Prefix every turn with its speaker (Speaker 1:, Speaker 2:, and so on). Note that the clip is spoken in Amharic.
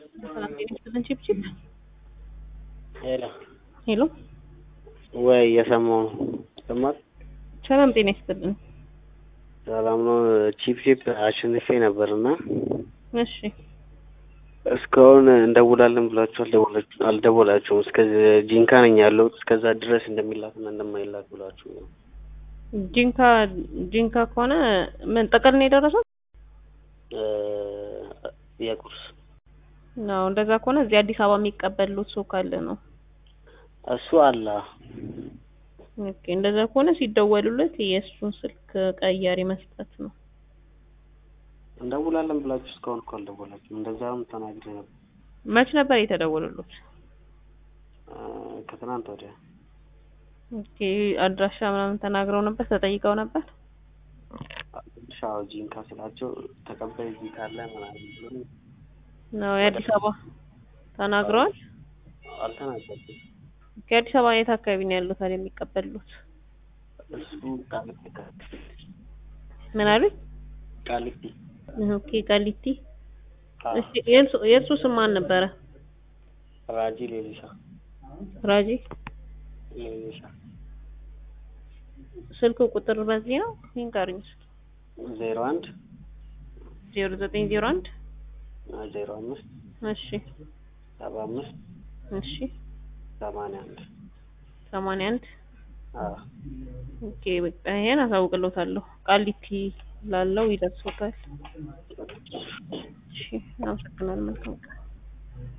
Speaker 1: ሰላም ጤና ይስጥልን ቺፕቺፕ
Speaker 2: ሄሎ
Speaker 1: ሄሎ
Speaker 2: ወይ እየሰማሁ ነው። ሰማት
Speaker 1: ሰላም ጤና ይስጥልን
Speaker 2: ሰላም ነው። ቺፕ ቺፕ አሸንፌ ነበር እና
Speaker 1: እሺ
Speaker 2: እስካሁን እንደውላለን ብላችሁ አልደወላችሁ አልደወላችሁም። እስከ ጂንካ ነኝ ያለሁት እስከዛ ድረስ እንደሚላክና እንደማይላክ ብላችሁ ነው።
Speaker 1: ጂንካ ጂንካ ከሆነ ምን ጥቅል ነው የደረሰው?
Speaker 2: እ የቁርስ
Speaker 1: ነው እንደዛ ከሆነ እዚህ አዲስ አበባ የሚቀበሉት ሰው ካለ ነው።
Speaker 2: እሱ አለ
Speaker 1: ኦኬ እንደዛ ከሆነ ሲደወሉለት የእሱን ስልክ ቀያሪ መስጠት ነው።
Speaker 2: እንደውላለን ብላችሁ እስካሁን እኮ አልደወላችሁም። እንደዛም ተናግሬ ነበር
Speaker 1: መች ነበር የተደወሉሉት?
Speaker 2: እ ከትናንት ወዲያ
Speaker 1: ኦኬ አድራሻ ምናምን ተናግረው ነበር ተጠይቀው ነበር?
Speaker 2: ሻው ጂንካ ስላቸው ተቀባይ እዚህ ካለ ምናምን ብሎ
Speaker 1: ነው የአዲስ አበባ ተናግረዋል።
Speaker 2: አልተናገርኩም።
Speaker 1: ከአዲስ አበባ የት አካባቢ ነው ያሉት ታዲያ የሚቀበሉት?
Speaker 2: እሱ ቃሊቲ
Speaker 1: ምን አሉኝ?
Speaker 2: ቃሊቲ
Speaker 1: ኦኬ ቃሊቲ።
Speaker 2: አዎ፣
Speaker 1: እሺ የእርሱ የእርሱ ስም ማን ነበረ?
Speaker 2: ራጂ ሌሊሳ
Speaker 1: ራጂ።
Speaker 2: ሌሊሳ
Speaker 1: ስልክ ቁጥር በዚህ ነው ይንገሩኝ እስኪ።
Speaker 2: ዜሮ አንድ
Speaker 1: ዜሮ ዘጠኝ ዜሮ አንድ
Speaker 2: ዜሮ አምስት
Speaker 1: እሺ
Speaker 2: ሰባ አምስት
Speaker 1: እሺ
Speaker 2: ሰማንያ አንድ
Speaker 1: ሰማንያ አንድ
Speaker 2: አዎ
Speaker 1: ኦኬ በቃ ይሄን አሳውቅልዎታለሁ። ቃሊቲ ላለው ይደርሶታል። እሺ አመሰግናለሁ። መልካም ቀን